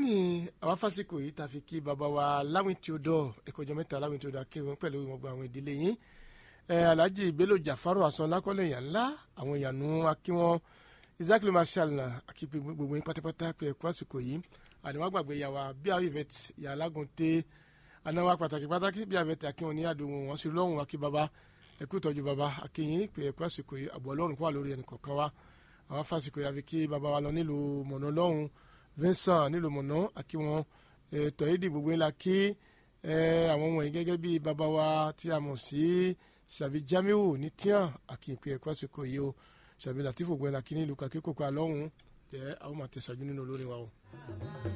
ní àwọn fásikò yìí tàfi kí bàbá wa láwìn tí ó dọ̀ ẹ̀kọ́jọ́ mẹ́ta láwìn tí ó dọ̀ akéwọn pẹ̀lú gbogbo àwọn ìdílé yín alhaji bello jafaru asan lakọlẹ yàn ńlá àwọn èèyàn nù akíwọn isaac ló máa ṣàlùnà akípe gbogbo yín pátápátá pé ẹkú àsìkò yìí àdìwọ́n gbàgbé yàwá bí àwọn ìvẹ̀t yà lágùn tẹ anáwó pàtàkì pàtàkì bí àwọn ìvẹ̀t akíwọn ní àdúgbò wọn sí lọ́hùn akí baba ẹkú tọ́jú baba akíyín pé ẹkú àsìkò yìí àbọ̀ ọlọ́run kó wà lórí ẹnì kọ̀ọ̀kan wa àwọn fásikò yà fi kí baba wa lọ nílùú mọ̀nà lọ́hùn vincent nílùú mọ̀nà akíwọn tọ̀yídì gbogbo ńlá kí àwọn wọ̀nyí gẹ́gẹ́ bí baba wa tí a mọ̀ sí sàbí jamiu ní tíyàn àkìpé ẹ̀kọ́ àsìkò yìí o sàbí latifu gbẹ́nà kí ní ìlú kàkíkòkò àlọ́hùn jẹ́ àwọn máa tẹ̀síwájú nínú olórin wa o.